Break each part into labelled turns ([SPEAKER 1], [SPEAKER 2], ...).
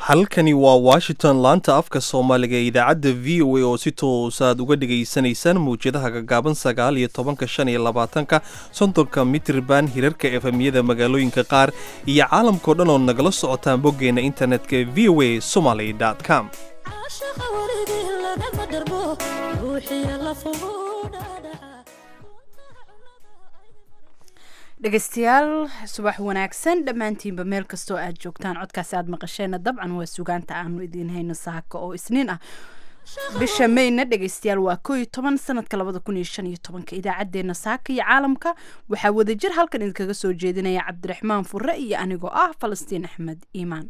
[SPEAKER 1] halkani waa washington laanta afka soomaaliga ee idaacadda v o a oo si toosaad uga dhagaysanaysaan mawjadaha gagaaban sagaal iyo tobanka shan iyo labaatanka soddonka mitrban hirarka efemyada magaalooyinka qaar iyo caalamkao dhan oo nagala socotaan boggeenna internetka v o a somaly com
[SPEAKER 2] dhegeystayaal subax wanaagsan dhammaantiinba meel kastoo aad joogtaan codkaasi aad maqasheenna dabcan waa sugaanta aanu idiin hayno saaka oo isniin ah bisha mayna dhegeystayaal waa koo iyo toban sanadka labada kun iyo shan iyo tobanka idaacadeena saaka iyo caalamka waxaa wadajir halkan idinkaga soo jeedinaya cabdiraxmaan fure iyo anigoo ah falastiin axmed iimaan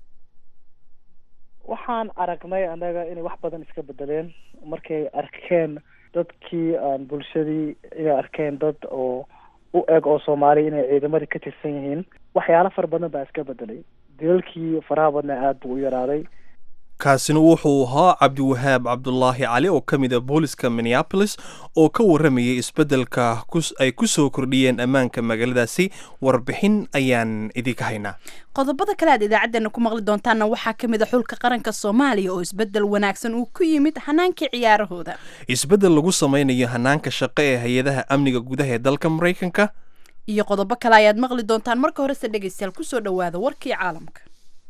[SPEAKER 3] waxaan aragnay annaga inay wax badan iska bedeleen markay arkeen dadkii aan bulshadii inay arkeen dad oo u eg oo soomaaliya inay ciidamadii ka tirsan yihiin waxyaalo fara badan baa iska bedelay dilalkii faraha badna aada buu u yaraaday
[SPEAKER 1] kaasina wuxuu ahaa cabdiwahaab cabdulaahi cali oo ka mid a booliska minneabolis oo ka warramayay isbeddelka ay ku soo kordhiyeen ammaanka magaaladaasi warbixin ayaan idinka haynaa
[SPEAKER 2] qodobada kale aad idaacadeena ku maqli doontaanna waxaa ka mid a xulka qaranka soomaaliya oo isbeddel wanaagsan uu ku yimid hanaankii ciyaarahooda
[SPEAKER 1] isbeddel lagu samaynayo hanaanka shaqo ee hay-adaha amniga gudaha ee dalka maraykanka
[SPEAKER 2] iyo qodobo kale ayaad maqli doontaan marka horese dhegeystayaal kusoo dhowaada warkii caalamka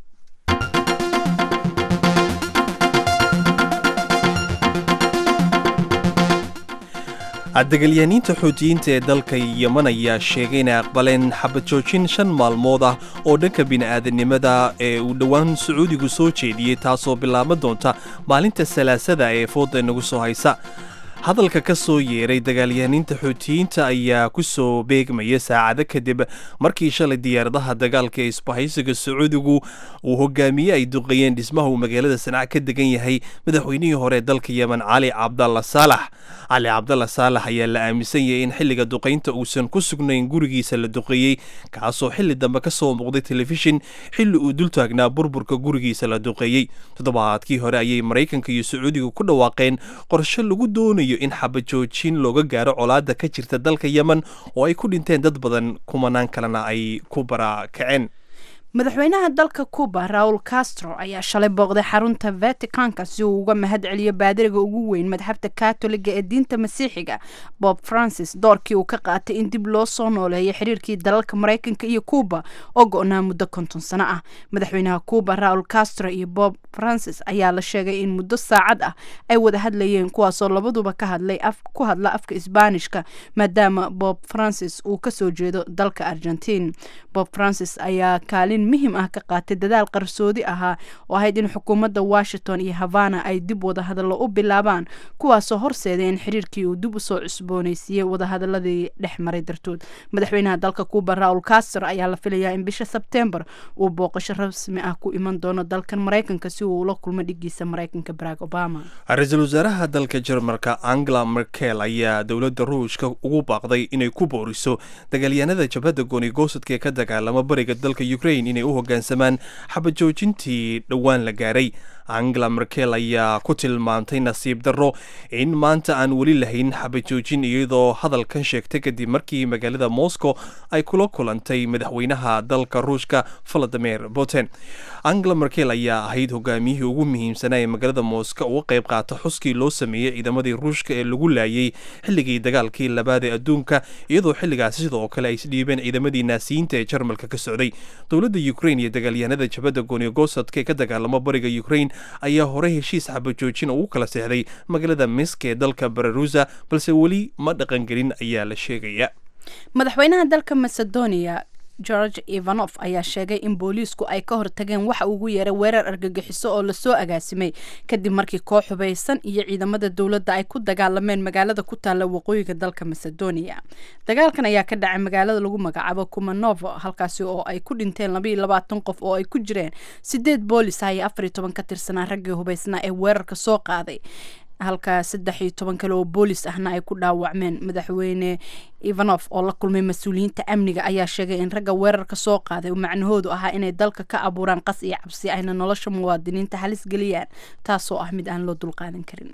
[SPEAKER 1] degalyaaniinta xuutiyiinta ee dalka yeman ayaa sheegay inay aqbaleen xabad joojin shan maalmood ah oo dhanka bini'aadanimada ee uu dhowaan sacuudigu soo jeediyey taasoo bilaaban doonta maalinta salaasada ee fooda nagu soo haysa hadalka ka soo yeeray dagaalyahaaniinta xuutiyiinta ayaa ku soo beegmaya saacado kadib markii shalay diyaaradaha dagaalka ee isbahaysiga sacuudigu uu hogaamiye ay duqeeyeen dhismaha uu magaalada sanac ka degan yahay madaxweynihii hore ee dalka yemen cali cabdalla saalax cali cabdalla saalax ayaa la aaminsan yahay in xilliga duqaynta uusan ku sugnayn gurigiisa la duqeeyey kaasoo xilli dambe ka soo muuqday telefishin xilli uu dul taagnaa burburka gurigiisa la duqeeyey toddobaadkii hore ayay maraykanka iyo sacuudiga ku dhawaaqeen qorshe lagu doonayo in xabajoojin looga gaaro colaada ka jirta dalka yemen oo ay ku dhinteen dad badan kumanaan kalena ay ku barakaceen
[SPEAKER 2] madaxweynaha dalka cuba raul castro ayaa shalay booqday xarunta vaticanka si uu uga mahad celiyo baadiriga ugu weyn madxabta katoliga ee diinta masiixiga bob francis doorkii uu ka qaatay in dib loo soo nooleeyo xiriirkii dalalka maraykanka iyo cuba oo go-naa muddo konton sano ah madaxweynaha cuba raul castro iyo bob francis ayaa la sheegay in muddo saacad ah ay wada hadlayeen kuwaasoo labaduba ka hadlay ku hadla afka isbaanishka maadaama bob francis uu kasoo jeedo dalka argentine bob francis ayaa kaalin muhim ah ka qaatay dadaal qarsoodi ahaa oo ahayd in xukuumadda washington iyo havana ay dib wadahadallo u bilaabaan kuwaasoo horseeday in xiriirkii uu dib usoo cusbooneysiiyey wadahadaladii dhex maray dartood madaxweynaha dalka cuba raul castro ayaa la filayaa in bisha sebtembar uu booqasho rasmi ah ku iman doono dalkan maraykanka si uu ula kulmo dhigiisa maraykanka barack obama
[SPEAKER 1] ra-iisul wasaaraha dalka jarmalka angela merkel ayaa dowladda ruushka ugu baaqday inay ku booriso dagaalyahanada jabhadda goonigosadka ee ka dagaalama bariga dalka ukrain inay u hoggaansamaan xabajoojintii dhowaan la gaaray angela merkel ayaa ku tilmaamtay nasiib darro in maanta aan weli lahayn xabajoojin iyadoo hadalkan sheegtay kadib markii magaalada moscow ay kula kulantay madaxweynaha dalka ruushka valadimir putin angela merkel ayaa ahayd hogaamiyihii ugu muhiimsanaa ee magaalada moscow uga qayb qaata xuskii loo sameeyey ciidamadii ruushka ee lagu laayay xilligii dagaalkii labaad ee adduunka iyadoo xilligaasi sidoo kale ay isdhiibeen ciidamadii naasiyiinta ee jarmalka ka socday dowladda ukrain iyo dagaalyahanada jabadda goonigosadka ee ka dagaalamo bariga ukrain ayaa hore heshiis xabajoojin ugu kala seexday magaalada misk ee dalka bararusa balse weli ma dhaqangelin ayaa la sheegaya
[SPEAKER 2] madaxweynaha dalka macedonia george ivanof ayaa sheegay in booliisku ay ka hortageen waxa ugu yeeray weerar argagixiso oo lasoo agaasimay kadib markii koox hubaysan iyo ciidamada dowladda ay ku dagaalameen magaalada ku taalla waqooyiga dalka macedonia dagaalkan ayaa ka dhacay magaalada lagu magacaabo kumanovo halkaasi oo ay ku dhinteen labaiyo labaatan qof oo ay ku jireen sideed boolis ah iyo afar iyo toban ka tirsanaa raggii hubaysnaa ee weerarka soo qaaday halka saddex iyo toban kale oo boolis ahna ay ku dhaawacmeen madaxweyne ivanof oo la kulmay mas-uuliyiinta amniga ayaa sheegay in ragga weerarka soo qaaday uu macnahoodu ahaa inay dalka ka abuuraan qas iyo cabsi ayna nolosha muwaadiniinta halis geliyaan taasoo ah mid aan loo dulqaadan karin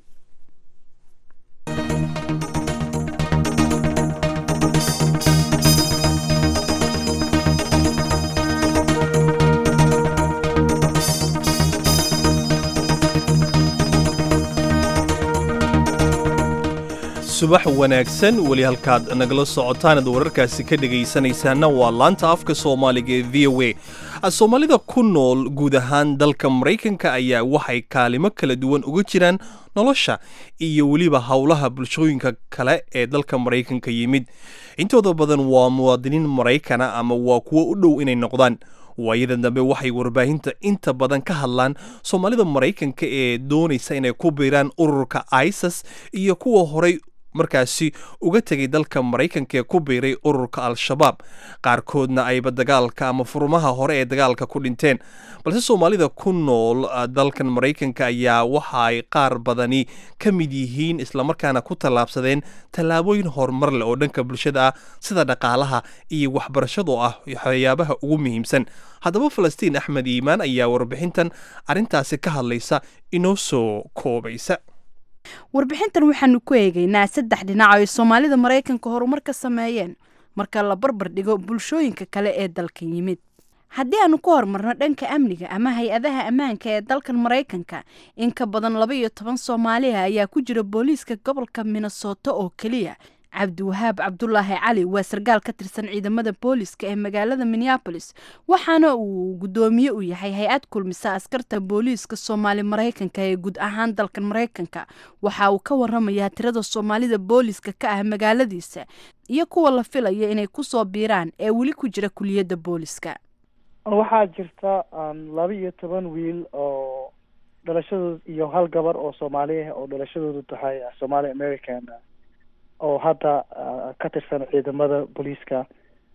[SPEAKER 1] subax wanaagsan weli halkaad nagala socotaanad wararkaasi ka dhegaysanaysaana waa laanta afka soomaaliga ee v o a soomaalida ku nool guud ahaan dalka maraykanka ayaa waxay kaalimo kala duwan uga jiraan nolosha iyo weliba howlaha bulshooyinka kale ee dalka maraykanka yimid intooda badan waa muwaadiniin maraykana ama waa kuwo u dhow inay noqdaan waayadan dambe waxay warbaahinta inta badan ka hadlaan soomaalida maraykanka ee doonaysa inay ku biiraan ururka isas iyo kuwa horay markaasi uga tegay dalka maraykanka ee ku biiray ururka al-shabaab qaarkoodna ayba dagaalka ama furmaha hore ee dagaalka ku dhinteen balse soomaalida ku nool dalkan maraykanka ayaa waxa ay qaar badani ka mid yihiin islamarkaana ku tallaabsadeen tallaabooyin horumar leh oo dhanka bulshada ah sida dhaqaalaha iyo waxbarashado ah waxyaabaha ugu muhiimsan haddaba falastiin axmed iimaan ayaa warbixintan arrintaasi ka hadlaysa inoo soo koobaysa
[SPEAKER 2] warbixintan waxaanu ku eegaynaa saddex dhinac oo ay soomaalida maraykanka horumar ka sameeyeen marka la barbar dhigo bulshooyinka kale ee dalkan yimid haddii aanu ku horumarno dhanka amniga ama hay-adaha ammaanka ee dalkan maraykanka in ka badan laba iyo toban soomaaliha ayaa ku jira booliiska gobolka minnesota oo keliya cabdiwahaab cabdulaahi cali waa sarkaal ka tirsan ciidamada booliiska ee magaalada minneabolis waxaana uu guddoomiye u yahay hay-ad kulmisa askarta booliiska soomaali maraykanka ee guud ahaan dalkan maraykanka waxa uu ka waramayaa tirada soomaalida booliiska ka ah magaaladiisa iyo kuwa la filaya inay kusoo biiraan ee weli ku jira kuliyadda booliiska
[SPEAKER 3] waxaa jirta laba iyo toban wiil oo dhalashadooda iyo hal gabar oo soomaali ah oo dhalashadoodu tahay somaali american oo hadda ka tirsan ciidamada booliiska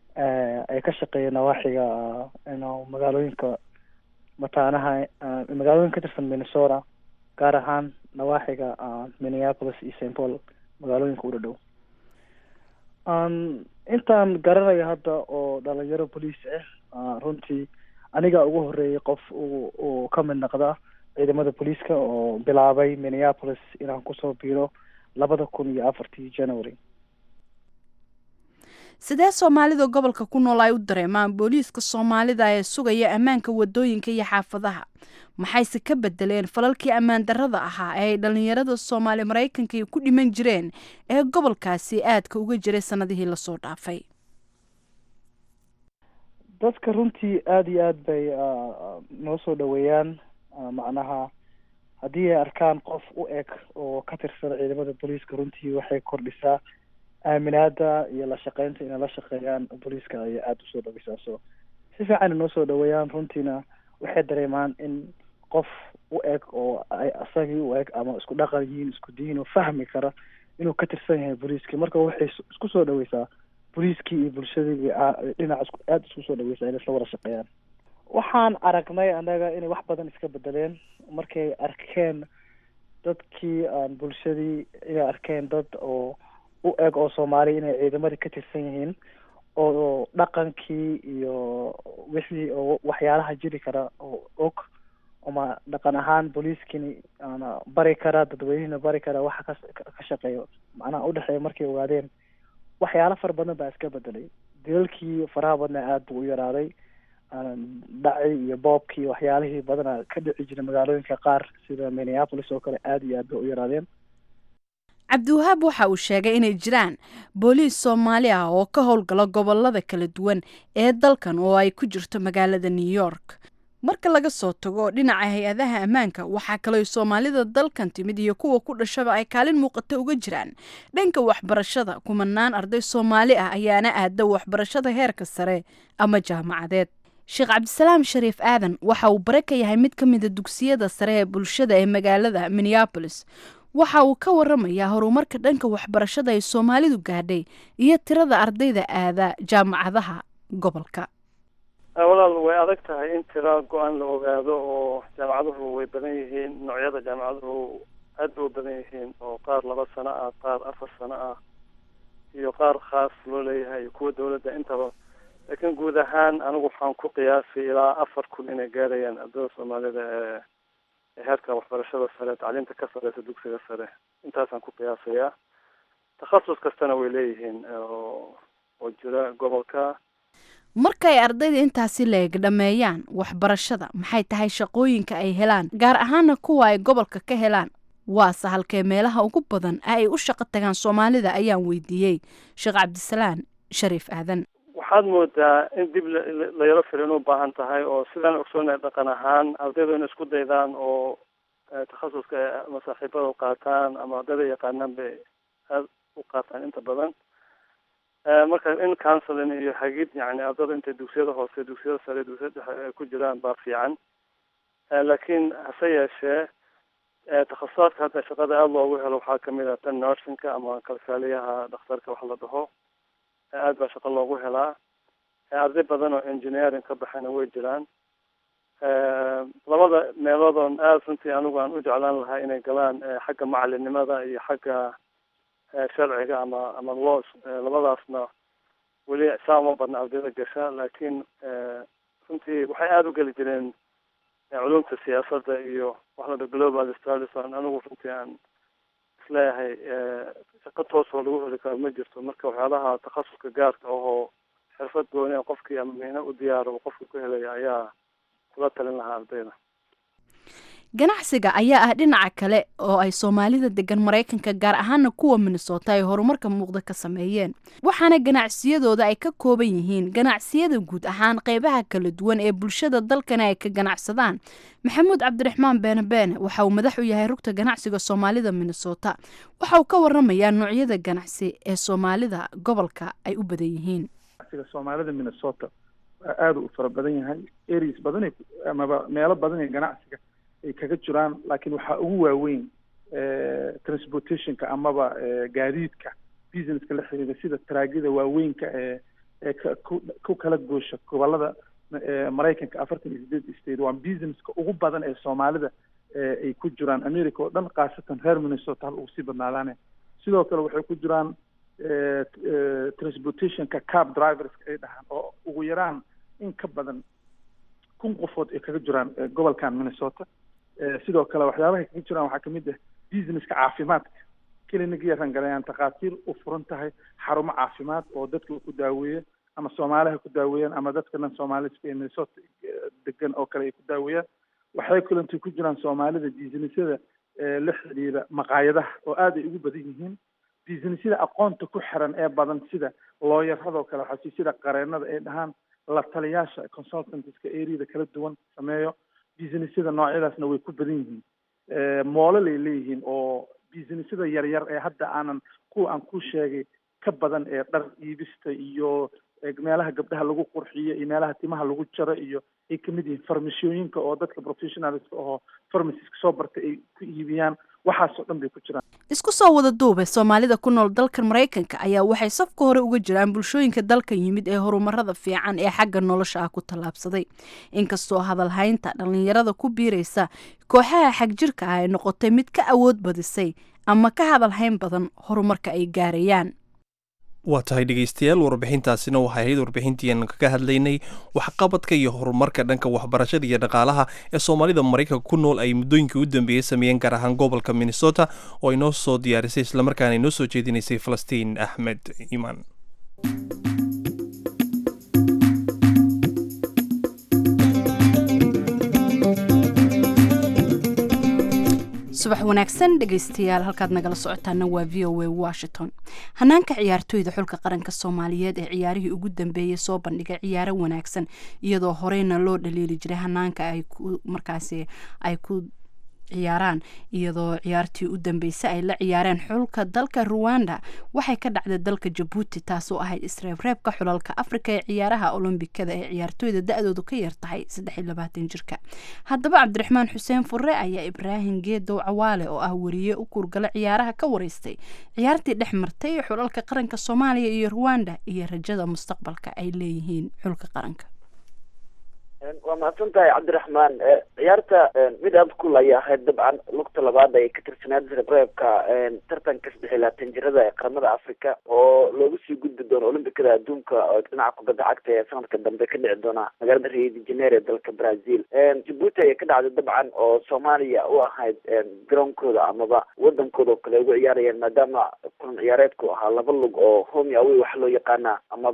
[SPEAKER 3] ay ka shaqeeya nawaaxiga magaalooyinka mataanaha magaalooyin ka tirsan minnesota gaar ahaan nawaaxiga minneapolis iyo st paul magaalooyinka u dhadhow intaan garanayo hadda oo dhalinyaro boliis ah runtii aniga ugu horeeyay qof u uu ka mid noqda ciidamada booliiska oo bilaabay minneapolis inaan kusoo biiro labada kun iyo afartii january
[SPEAKER 2] sidee soomaalida gobolka ku nool ay u dareemaan booliiska soomaalida ee sugaya ammaanka wadooyinka iyo xaafadaha maxayse ka bedeleen falalkii ammaan darrada ahaa ee ay dhalinyarada soomaali maraykanka ku dhiman jireen ee gobolkaasi aadka uga jiray sanadihii lasoo dhaafay
[SPEAKER 3] dadka runtii aada iyo aad bay noo soo dhaweeyaan macnaha haddii ay arkaan qof u eg oo ka tirsan ciidamada booliiska runtii waxay kordhisaa aaminaada iyo la shaqeynta inay la shaqeeyaan booliiska ayay aada usoo dhaweysaa so si fiican inoo soo dhaweeyaan runtiina waxay dareemaan in qof u eg oo ay asagii u eg ama isku dhaqan yihiin isku diin oo fahmi kara inuu ka tirsan yahay booliiskii marka waxay isku soo dhaweysaa booliiskii iyo bulshadii dhinac isku aada isku soo dhaweysaa inay isla wada shaqeeyaan waxaan aragnay annaga inay wax badan iska bedeleen markay arkeen dadkii aan bulshadii inay arkeen dad oo u eg oo soomaali inay ciidamadii ka tirsan yihiin oo dhaqankii iyo wixii oo waxyaalaha jiri kara oo og ama dhaqan ahaan booliiskini ana bari kara dadweynihina bari kara waxa ka ka shaqeeyo macnaha udhexeeya markay ogaadeen waxyaalo fara badan baa iska bedelay dilalkii faraha badna aada buu u yaraaday dhaci iyo boobkii waxyaalihii badana ka dhici jiray magaalooyinka qaar sida minneapolis oo kale aada iyo aad bay u yaraadeen
[SPEAKER 2] cabdiwahaab waxa uu sheegay inay jiraan booliis soomaali ah oo ka howlgala gobolada kala duwan ee dalkan oo ay ku jirto magaalada new york marka laga soo tago dhinaca hay-adaha ammaanka waxaa kaloo soomaalida dalkan timid iyo kuwa ku dhashaba ay kaalin muuqata uga jiraan dhanka waxbarashada kumanaan arday soomaali ah ayaana aada waxbarashada heerka sare ama jaamacadeed sheekh cabdisalaam shariif aadan waxa uu bare ka yahay mid ka mida dugsiyada sare ee bulshada ee magaalada minneabolis waxa uu ka waramayaa horumarka dhanka waxbarashada ay soomaalidu gaadhay iyo tirada ardayda aada jaamacadaha gobolka
[SPEAKER 4] walaal way adag tahay in tira go-aan la ogaado oo jaamacaduhu way badan yihiin noocyada jaamacaduhu aad bay u badan yihiin oo qaar laba sano ah qaar afar sano ah iyo qaar khaas loo leeyahay iyo kuwa dawladda intaba laakiin guud ahaan anigu waxaan ku qiyaasay ilaa afar kun inay gaarayaan ardada soomaalida ee heerka waxbarashada sare tacliimta ka sareysa dugsiga sare intaasaan ku qiyaasayaa takhasus kastana way leeyihiin oo oo jira gobolka
[SPEAKER 2] markay ardayda intaasi leeg dhammeeyaan waxbarashada maxay tahay shaqooyinka ay helaan gaar ahaana kuwa ay gobolka ka helaan waase halkee meelaha ugu badan ee ay u shaqo tagaan soomaalida ayaan weydiiyey sheekh cabdisalaan shariif aadan
[SPEAKER 4] waxaad moodaa in dib la yaro firin u baahan tahay oo sidaan ogsoonay dhaqan ahaan ardaydu inay isku daydaan oo takhasuska ama saaxiibada qaataan ama ardayda yaqaanaan bay aada u qaataan inta badan marka in counseling iyo hagid yani ardada intay dugsiyada hoose dugsiyada sare dugsiyada dhexe ay ku jiraan baa fiican laakiin hase yeeshee takhasusaadka hadda shaqada aada loogu helo waxaa kamid ah tan nursingka ama kalkaaliyaha dhakhtarka wax la dhaho aada baa shaqo loogu helaa arday badan oo engineering ka baxayna way jiraan labada meeloodon aada runtii anigu aan u jeclaan lahaa inay galaan xagga macalinimada iyo xagga sharciga ama ama laws labadaasna weli saa uma badna ardayda gasha laakiin runtii waxay aada u geli jireen culumta siyaasadda iyo wax la dhaho global studies aan anigu runtii aan isleeyahay shaqo toos oo lagu heli karo ma jirto marka waxyaalaha takhasuska gaarka ahoo xirfad gooni a qofkii ama mihno u diyaaro uu qofka ku helaya ayaa kula talin lahaa ardayda
[SPEAKER 2] ganacsiga ayaa ah dhinaca kale oo ay soomaalida degan maraykanka gaar ahaana kuwa minnesota ay horumarka muuqda ka sameeyeen waxaana ganacsiyadooda ay ka kooban yihiin ganacsiyada guud ahaan qeybaha kala duwan ee bulshada dalkana ay ka ganacsadaan maxamuud cabdiraxmaan beene beene waxa uu madax u yahay rugta ganacsiga soomaalida minnesota waxa uu ka waramayaa noocyada ganacsi ee soomaalida gobolka ay u badan yihiin
[SPEAKER 5] soomaalida minnesota aada u fara badan yahay areas badan amaba meelo badan ee ganacsiga ay kaga jiraan laakiin waxaa ugu waaweyn transportationka amaba gaadiidka businesska la xiriira sida taraagida waaweynka ee ee ku kala goosha gobolada maraykanka afartan iyo sideed state waa businesska ugu badan ee soomaalida ay ku jiraan america oo dhan khaasatan reer minnesota hal ugu sii badnaadaane sidoo kale waxay ku jiraan transportationka cab driverska ay dhahaan oo ugu yaraan in ka badan kun qofood ay kaga jiraan gobolkan minnesota sidoo kale waxyaabahay kaga jiraan waxaa kamid ah businesska caafimaadka clinic yaran galayaan takhaatiir u furan tahay xarumo caafimaad oo dadka ku daaweeya ama soomaaliha ku daaweeyaan ama dadka dhan soomaaliska ee minnesota degan oo kale ay ku daaweeyaan waxay kalentay ku jiraan soomaalida businessyada la xiriira maqaayadaha oo aad ay ugu badan yihiin businessyada aqoonta ku xiran ee badan sida looyaradoo kale waxaa sida qareenada ay dhahaan la taliyaasha consultantska areada kala duwan sameeyo businessyada noocyadaasna way ku badan yihiin moololay leeyihiin oo businessyada yaryar ee hadda aanan kuwa aan ku sheegay ka badan ee dhar iibista iyo meelaha gabdhaha lagu qurxiyo iyo meelaha timaha lagu jaro iyo ay kamid yihiin farmashooyinka oo dadka professionalska oo farmaciska soo bartay ay ku iibiyaan waxaasoo dhan bay ku jiraan
[SPEAKER 2] isku soo wada duube soomaalida ku nool dalkan maraykanka ayaa waxay safka hore uga jiraan bulshooyinka dalkan yimid ee horumarada fiican ee xagga nolosha ah ku tallaabsaday inkastoo hadalhaynta dhallinyarada ku biiraysa kooxaha xagjirka ah ay noqotay mid ka awood badisay ama ka hadalhayn badan horumarka ay gaarayaan
[SPEAKER 1] waa tahay dhegeystayaal warbixintaasina waxay ahayd warbixintiian kaga hadlaynay waxqabadka iyo horumarka dhanka waxbarashada iyo dhaqaalaha ee soomaalida maraykanka ku nool ay muddooyinkii u dambeeyey sameeyeen gaar ahaan gobolka minnesota oo ay noo soo diyaarisay islamarkaana ay noo soo jeedinaysay falastiin axmed imaan
[SPEAKER 2] subax wanaagsan dhegaystayaal halkaad nagala socotaana waa v o a washington hanaanka ciyaartooyda xulka qaranka soomaaliyeed ee ciyaarihii ugu dambeeyey soo bandhigay ciyaaro wanaagsan iyadoo horeyna loo dhaliili jiray hanaanka ay ku markaasi ay ku ciyaaraan iyadoo ciyaartii u dambeysay ay la ciyaareen xulka dalka ruwanda waxay ka dhacday dalka jabuuti taasoo ahayd isreebreebka xulalka afrika ee ciyaaraha olombikada ee ciyaartooyda da-doodu ka yar tahay jirka haddaba cabdiraxmaan xuseen fure ayaa ibraahim geedow cawaale oo ah wariye u kuurgala ciyaaraha ka wareystay ciyaartii dhex martay xulalka qaranka soomaaliya iyo ruwanda iyo rajada mustaqbalka ay leeyihiin xulka qaranka
[SPEAKER 6] waa mahadsan tahay cabdiraxmaan ciyaarta mid aada kul ayay ahayd dabcan lugta labaad ay ka tirsanayd reebreebka tartanka saddex iyo labaatan jirada ee qaramada africa oo loogu sii gudbi doono olimbikada adduunka oo dhinaca kubadda cagta ee sanadka dambe ka dhici doona magaalada rio de janeiro ee dalka brazil jabuuti ayay ka dhacday dabcan oo soomaaliya u ahayd garoonkooda amaba wadankooda oo kale ugu ciyaarayeen maadaama kulan ciyaareedku ahaa laba lug oo home away waxa loo yaqaana amaba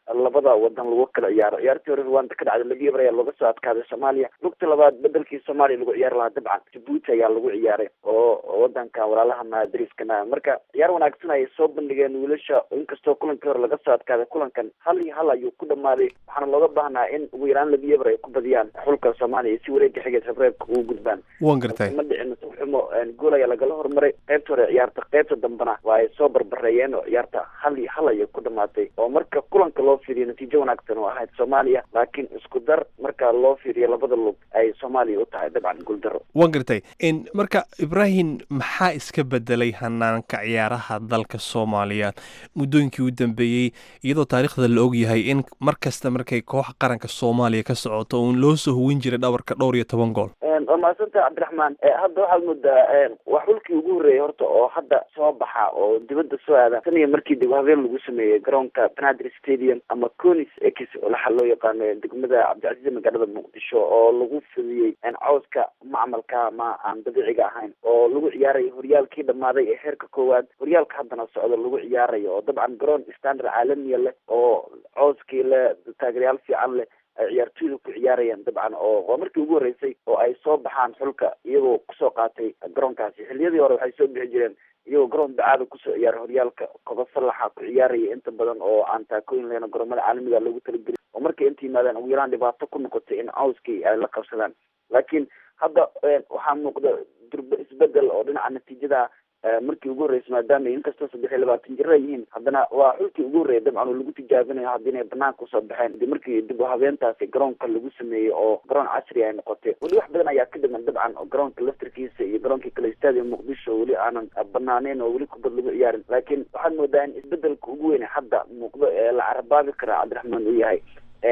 [SPEAKER 6] labada wadan lagu kala ciyaaro ciyaartii hore rwanda ka dhacday laba eber ayaa looga soo adkaaday soomaaliya lugta labaad bedelkii soomaaliya lagu ciyaari lahaa dabcan jabuuti ayaa lagu ciyaaray oo wadanka walaalaha madriskana marka ciyaar wanaagsan ayay soo bandhigeen wiilasha inkastoo kulankii hore laga soo adkaaday kulankan hal iyo hal ayuu ku dhamaaday waxaana looga baahnaa in ugu yaraan laba eber ay ku badiyaan xulka soomaaliya si wareega xigeed reebreebka ugu gudbaan
[SPEAKER 1] wan gartay
[SPEAKER 6] ma dhicin xumo gool ayaa lagala hormaray qaybta hore ciyaarta qaybta dambena waa ay soo barbareeyeen oo ciyaarta hal iyo hal ayay ku dhamaatay oo marka kulanka loo fiiriyo natiijo wanaagsan oo ahayd soomaaliya laakiin isku dar marka loo fiiriyo labada lug ay soomaaliya u tahay dabcan guuldaro
[SPEAKER 1] wan gartay marka ibrahim maxaa iska bedelay hanaanka ciyaaraha dalka soomaaliya muddooyinkii u dambeeyey iyadoo taariikhda la ogyahay in mar kasta markay kooxa qaranka soomaaliya ka socoto uun loo soo huwin jiray dhabarka dhowr iyo toban gool
[SPEAKER 6] waa mahadsantaha cabdiraxmaan hadda waxaad moodaa waa xulkii ugu horreeyay horta oo hadda soo baxa oo dibadda soo aada tan iyo markii dib habeen lagu sameeyey garoonka banadir stadium ama conis x waxaa loo yaqaano degmada cabdicasiis magaalada muqdisho oo lagu fidiyey cawska macmalka ma aan dabiiciga ahayn oo lagu ciyaarayo horyaalkii dhammaaday ee heerka koowaad horyaalka haddana socdo lagu ciyaarayo oo dabcan garoon standard caalamiya leh oo cawskii leh taageeryaal fiican leh ay ciyaartooyda ku ciyaarayaan dabcan oo waa markii ugu horreysay oo ay soo baxaan xulka iyagoo kusoo qaatay garoonkaasi xilliyadii hore waxay soo bixi jireen iyagoo garoon dacaada kusoo ciyaara horyaalka koba salaxa ku ciyaaraya inta badan oo aan taakooyin lehna garoomada caalamiga loogu talageli oo markay inta yimaadaan ugu yaraan dhibaato ku noqotay in cawskii ay la qabsadaan laakiin hadda waxaa muuqda durba isbedel oo dhinaca natiijada markii ugu horreysay maadaama inkastoo saddex iyo labaatan jira yihiin haddana waa xulkii ugu horreeyay dabcan oo lagu tijaabinayo hadda inay banaanka usoo baxeen di markii dib u habeentaasi garoonka lagu sameeyey oo garoon casri ay noqotay weli wax badan ayaa ka dhiman dabcan oo garoonka laftarkiisa iyo garoonkii kale stadium muqdisho weli aanan banaaneyn oo weli kubad lagu ciyaarin laakiin waxaad moodaa in isbedelka ugu weyne hadda muuqdo ee la carabaabi karaa cabdiraxmaan uu yahay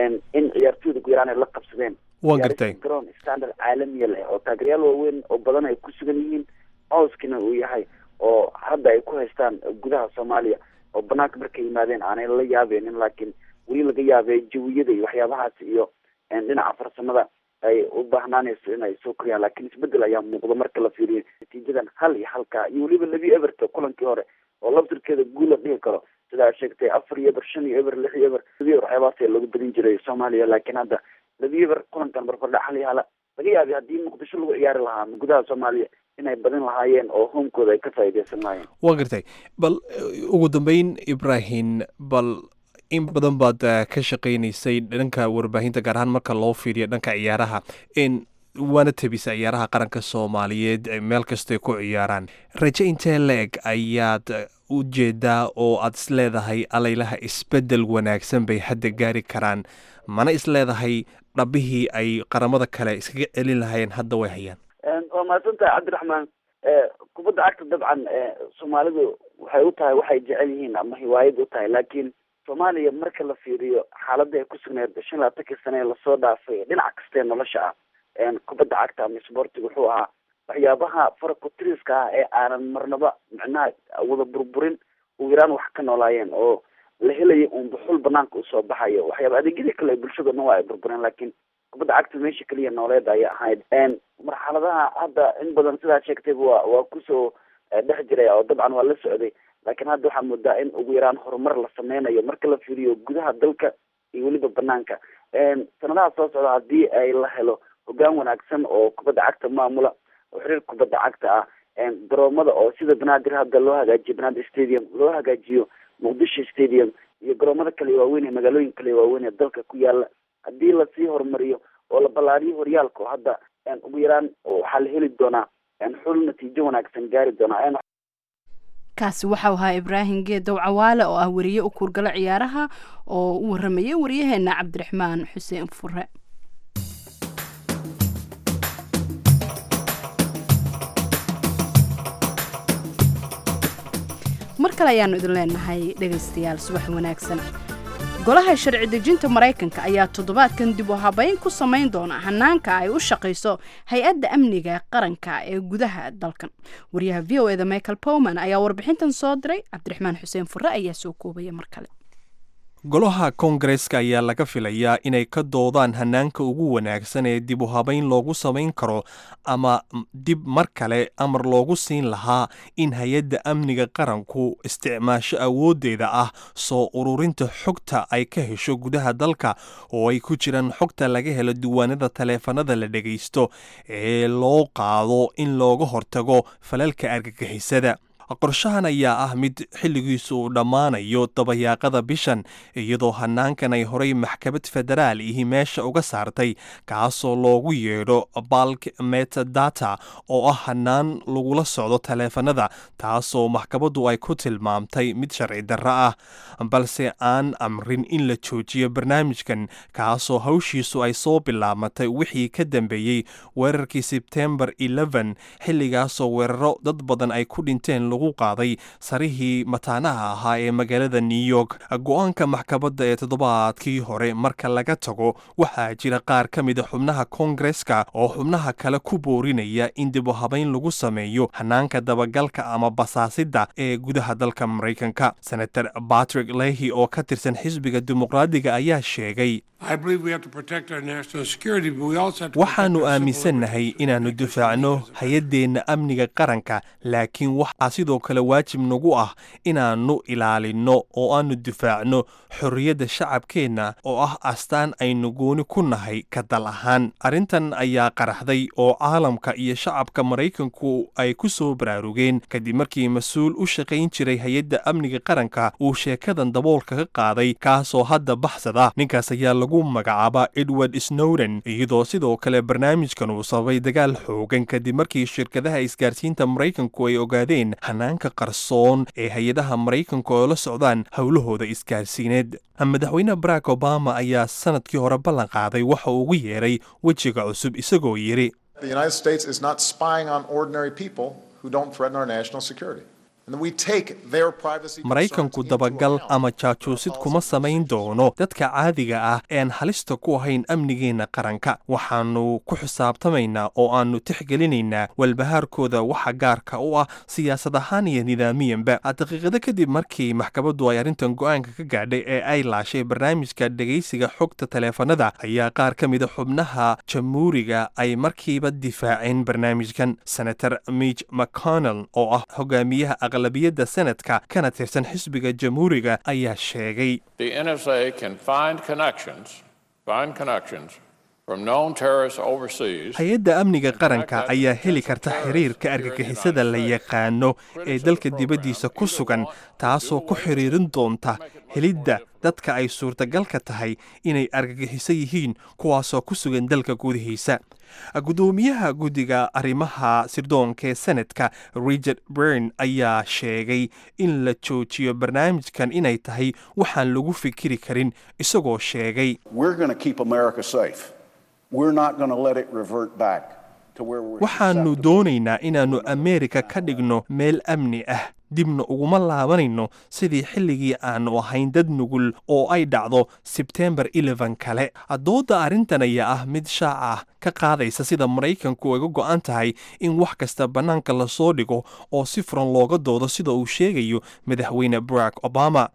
[SPEAKER 6] in ciyaartooyda ku yaraan ay la qabsadeen
[SPEAKER 1] wan gartay
[SPEAKER 6] garoon standard caalamiya leh oo taageeryaal waaweyn oo badan ay ku sugan yihiin cawskina uu yahay oo hadda ay ku haystaan gudaha soomaaliya oo banaanka markay yimaadeen aanay la yaabeenin laakiin weli laga yaabay jawiyada iyo waxyaabahaas iyo dhinaca farsamada ay u baahnaanayso in ay soo koriyaan laakiin isbedel ayaa muuqda marka la fiiriyo natiijadan hal iyo halka iyo weliba labi everto kulankii hore oo laftirkeeda guul la dhihi karo sidaa sheegtay afar iyo eber shan iyo eber lix iyo eber labi eber waxyaabahaas ayaa loogu badin jiray soomaaliya laakiin hadda labi eber kulankan barbardhac hal iyo hala laga yaabay haddii muqdisho lagu ciyaari lahaa gudaha soomaaliya inay badin lahaayeen oo homekooda ay ka faa'iideysan lahaayeen
[SPEAKER 1] waa gartay bal ugu dambeyn ibrahim bal in badan baad ka shaqaynaysay dhanka warbaahinta gaar ahaan marka loo fiiriyo dhanka ciyaaraha in waana tabisa ciyaaraha qaranka soomaaliyeed meel kastay ku ciyaaraan raje intee la-eg ayaad u jeedaa oo aad isleedahay alaylaha isbedel wanaagsan bay hadda gaari karaan mana isleedahay dhabihii ay qaramada kale iskaga celin lahaayeen hadda way hayaan
[SPEAKER 6] waa mahadsantahay cabdiraxmaan kubadda cagta dabcan soomaalidu waxay u tahay waxay jecel yihiin ama hiwaayad u tahay laakiin soomaaliya marka la fiiriyo xaaladda ay ku sugneed shan labaatankii sane ee lasoo dhaafay dhinac kastee nolosha ah kubadda cagta ama sportiga wuxuu ahaa waxyaabaha farakutiriska ah ee aanan marnaba micnaha wada burburin ugu yaraan wax ka noolaayeen oo la helaya un buxul banaanka usoo baxayo waxyaaba adeegyadii kale bulshada dhan waa ay burbureen laakiin kubadda cagta meesha keliya nooleed ayay ahayd marxaladaha hadda in badan sidaa sheegtayba waa waa kusoo dhex jiray oo dabcan waa la socday laakiin hadda waxaa moodaa in ugu yaraan horumar la sameynayo marka la fiiriyo gudaha dalka iyo weliba banaanka sanadaha soo socda haddii ay la helo hogaan wanaagsan oo kubadda cagta maamula oo xiriir kubadda cagta ah garoomada oo sida banaadir hadda loo hagaajiyo banaadir stadium loo hagaajiyo muqdisho stadium iyo garoomada kale waaweyn ee magaalooyin kale waaweyn ee dalka ku yaala haddii lasii horumariyo oo la ballaariyo horyaalka oo hadda ugu yaraan waxaa la heli doonaa xul natiijo wanaagsan gaari doonaa
[SPEAKER 2] kaasi waxau ahaa ibraahim geedow cawaale oo ah weriye u kuurgalo ciyaaraha oo u waramayay wariyaheena cabdiraxmaan xuseen fure mar kale ayaanu idin leenahay dhegaystayaal subax wanaagsan golaha sharci dejinta maraykanka ayaa toddobaadkan dib u habeyn ku samayn doona hanaanka ay u shaqayso hay-adda amniga qaranka ee gudaha dalkan wariyaha v o eda michael powman ayaa warbixintan soo diray cabdiraxmaan xuseen fure ayaa soo koobaya mar kale
[SPEAKER 1] golaha koongareska ayaa laga filayaa inay ka doodaan hanaanka ugu wanaagsan ee dib u habayn loogu samayn karo ama dib mar kale amar loogu siin lahaa in hay-adda amniga qaranku isticmaasho awooddeeda ah soo ururinta xogta ay ka hesho gudaha dalka oo ay ku jiraan xogta laga helo diiwaanada taleefanada la dhegaysto ee loo qaado in looga hortago falalka argagixisada qorshahan ayaa ah mid xilligiisu uu dhammaanayo dabayaaqada bishan iyadoo hanaankan ay horay maxkamad federaal ihi meesha uga saartay kaasoo loogu yeedho balk metadata oo ah hanaan lagula socdo taleefanada taasoo maxkamaddu ay ku tilmaamtay mid sharci darro ah balse aan amrin in la joojiyo barnaamijkan kaasoo hawshiisu ay soo bilaabatay wixii ka dambeeyey weerarkii sebtembar xilligaasoo weeraro dad badan ay ku dhinteen lagu qaaday sarihii mataanaha ahaa ee magaalada new york go-aanka maxkamadda ee toddobaadkii hore marka laga tago waxaa jira qaar ka mida xubnaha koongareska oo xubnaha kale ku boorinaya in dib u habayn lagu sameeyo hanaanka dabagalka ama basaasidda ee gudaha dalka maraykanka senator batrick lehi oo ka tirsan xisbiga dimuqraadiga ayaa sheegay waxaannu aaminsannahay inaannu difaacno hay-addeenna amniga qaranka laakiin waxaa sidoo kale waajib nagu ah inaannu ilaalinno oo aannu difaacno xorriyadda shacabkeenna oo ah astaan aynu gooni ku nahay ka dal ahaan arrintan ayaa qaraxday oo caalamka iyo shacabka maraykanku ay ku soo baraarugeen kadib markii mas-uul u shaqayn jiray hay-adda amniga qaranka uu sheekadan daboolka ka qaaday kaasoo hadda baxsada ninkaas ayaa lagu magacaaba edward snowden iyadoo sidoo kale barnaamijkan uu sababay dagaal xoogan kadib markii shirkadaha isgaarsiinta maraykanku ay ogaadeen hanaanka qarsoon ee hay-adaha maraykanku oo la socdaan howlahooda isgaarsiineed madaxweyne barack obama ayaa sanadkii hore ballan qaaday waxa uu ugu yeeray wejiga cusub isagoo yidhi maraykanku dabagal ama jaajuusid kuma samayn doono dadka caadiga ah ean halista ku ahayn amnigeenna qaranka waxaannu ku xisaabtamaynaa oo aannu tixgelinaynaa walbahaarkooda waxa gaarka u ah siyaasad ahaan iyo nidaamiyanba daqiiqado kadib markii maxkamaddu ay arrintan go-aanka ka gaadhay ee ay laashay barnaamijka dhegaysiga xogta taleefanada ayaa qaar ka mida xubnaha jamhuuriga ay markiiba difaaceen barnaamijkan senator mich mcconnell oo ah hogaamiyaha aqlabiyadda senadka kana tirsan xisbiga jamhuuriga ayaa sheegay hay-adda amniga qaranka ayaa heli karta xiriirka argagixisada la yaqaano ee dalka dibaddiisa ku sugan taasoo ku xiriirin doonta helidda dadka ay suurtagalka tahay inay argagixiso yihiin kuwaasoo ku sugan dalka gudihiisa guddoomiyaha guddiga arrimaha sirdoonka ee senadka richard bern ayaa sheegay in la joojiyo barnaamijkan inay tahay waxaan lagu fikiri karin isagoo sheegay waxaannu doonaynaa inaannu ameerika ka dhigno meel amni ah dibna uguma laabanayno sidii xilligii aannu ahayn dad nugul oo ay dhacdo sebtembar eleven kale doodda arrintan ayaa ah mid shaac ah ka qaadaysa sida maraykanku uga go'an tahay in wax kasta bannaanka lasoo dhigo oo si furan looga doodo sida uu sheegayo madaxweyne barack obama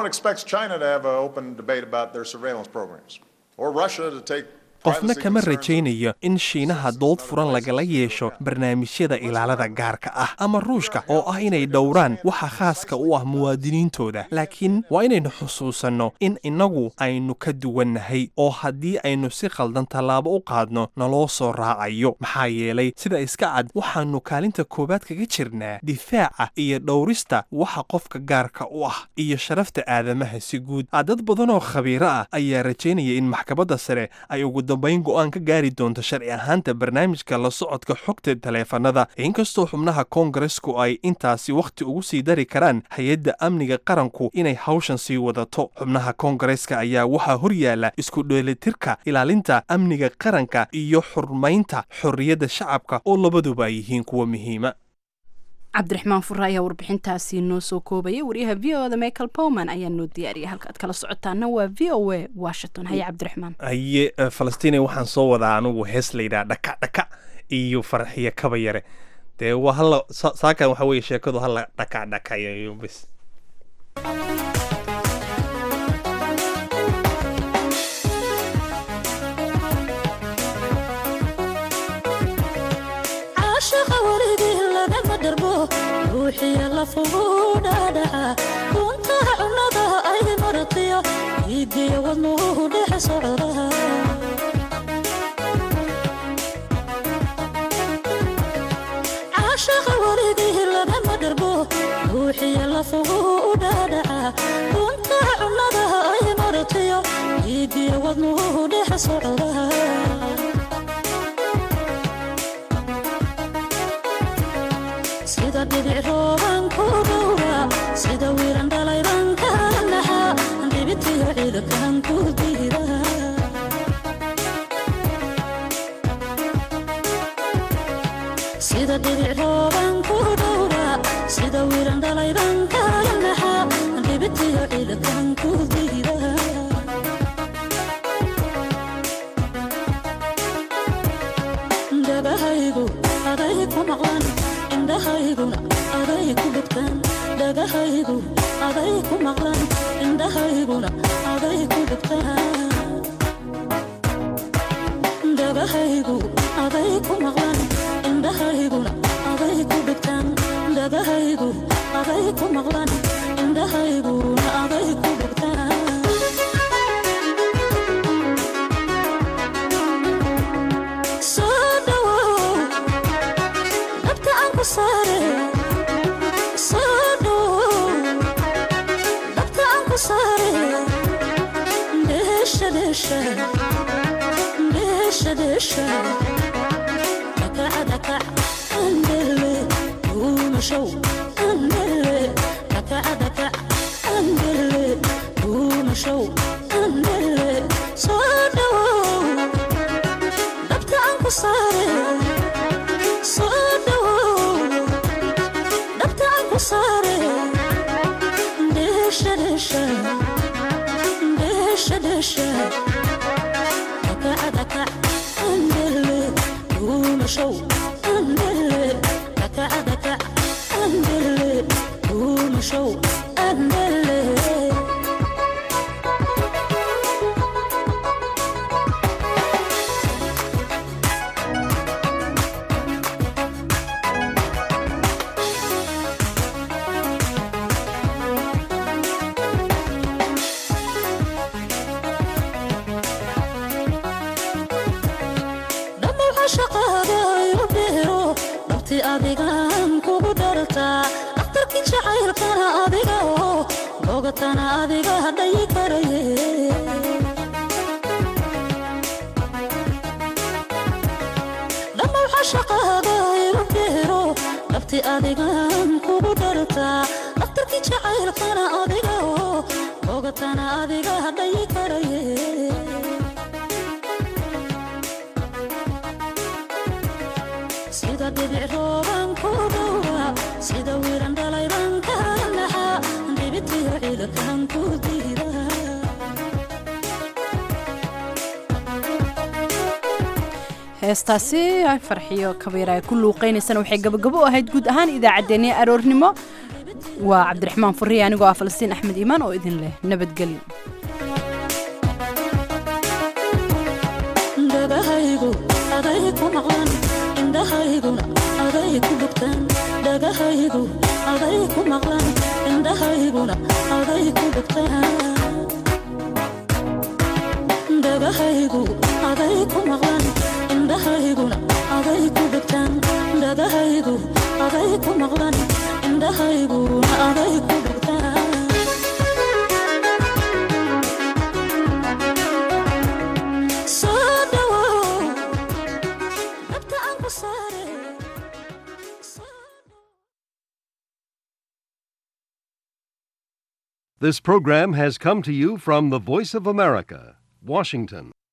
[SPEAKER 1] qofna kama rajaynayo in shiinaha dood furan lagala yeesho barnaamijyada ilaalada gaarka ah ama ruushka oo ah inay dhowraan waxa khaaska u ah muwaadiniintooda laakiin waa inaynu xusuusanno in innagu aynu ka duwannahay oo haddii aynu si khaldan tallaabo u qaadno naloo soo raacayo maxaa yeelay sida iska cad waxaannu kaalinta koowaad kaga jirnaa difaaca iyo dhowrista waxa qofka gaarka u ah iyo sharafta aadamaha si guud dad badanoo khabiiro ah ayaa rajaynaya in maxkamadda sare ay ugu dambayn go'aan ka gaari doonto sharci ahaanta barnaamijka la socodka xogta taleefanada inkastoo xubnaha koongaresku ay intaasi wakhti ugu sii dari karaan hay-adda amniga qaranku inay hawshan sii wadato xubnaha koongareska ayaa waxaa hor yaalla isku dheelitirka ilaalinta amniga qaranka iyo xurmaynta xorriyadda shacabka oo labaduba ay yihiin kuwa muhiima
[SPEAKER 2] cabdiraxmaan fure ayaa warbixintaasi noo soo koobaya wariyaha v o da michael powman ayaa noo diyaariyay halka ad kala socotaana waa v o a washington haye cabdiraxmaan
[SPEAKER 1] haye falastiine waxaan soo wadaa anugu hees layidhaha dhaka dhaka iyo farxiyo kaba yare dee waa hala saakan waxa weye sheekadu hala dhaka dhaka iyo bis
[SPEAKER 7] lafugu dhaadhaca duntaha cunnada ay maratiyo iigiyo wadnuhu dhex socda caashaqa weligii lagama dharbo ruuxiyo lafugu dhaadhaca duntaha cunnada ay maratiyo iigiyo wadnuhu dhex socda sida dhibic rooban ku dhowra sida wiiran dhalayban kala naxa dhibitiyo ciidakan ku diida sida dhibic rooban ku dhowra sida wiiran dhalayban kala naxa dhibitiyo ciidakan ku diida dhagahaygu aday ku maqlan indhahayguna aday ku dhegtaan dhagahaygu aday ku maqlan indhahayguna aday ku dhegtaan dhagahaygu aday ku maqlan indhahayguna aday ku dhegtaan dhagahaygu aday ku maqlan indhahayguna aday ku dhegtaan soo dhawow dhabta aan ku saare soo dhawow dhabta aan ku saare dheesha dheesha dheesha dheesha dhakaca dhakac andele duumashow andele dhakaca dhakac andele duumashow andele soo dhawow dhabta aan ku saare soo dhawow dhabta aan ku saare dheesha dheesha dheesha dheesha dhakaca dhakac andele duumashow andele dhakaca dhakac andele duumashow andele dhammaw cashaqaaga igu beero dhabti adigaan kugu dhartaa dhakhtarkii jacaylkana adiga oo bogatana adiga dhayi karaye dhammaw cashaqaaga igu beero dhabti adigaan kugu dhartaa dhakhtarkii jacaylkana adiga oo bogatana adiga dhayi karaye sida dhibic rooban ku dhowra sida wiiran dhalayban kala naxa dhibitiyo ciidakan ku diida
[SPEAKER 2] heestaasi ay farxiyo kabiir ay ku luuqaynaysana waxay gabagabo u ahayd guud ahaan idaacaddeenii aroornimo waa cabdiraxmaan furiye anigoo ah falastiin axmed iimaan oo idin leh nabadgelyo
[SPEAKER 7] dhagahaygu aday ku maqlan indhahayguna aday ku dhegtaan dhagahaygu aday ku maqlan indhahayguna aday ku dhegtaan dhagahaygu aday ku maqlan indhahayguna aday ku dhegtaan dhagahaygu aday ku maqlan indhahayguna aday ku dhegtaan soo dhawow dhabta aan ku saare
[SPEAKER 8] This program has come to you from the Voice of America, Washington.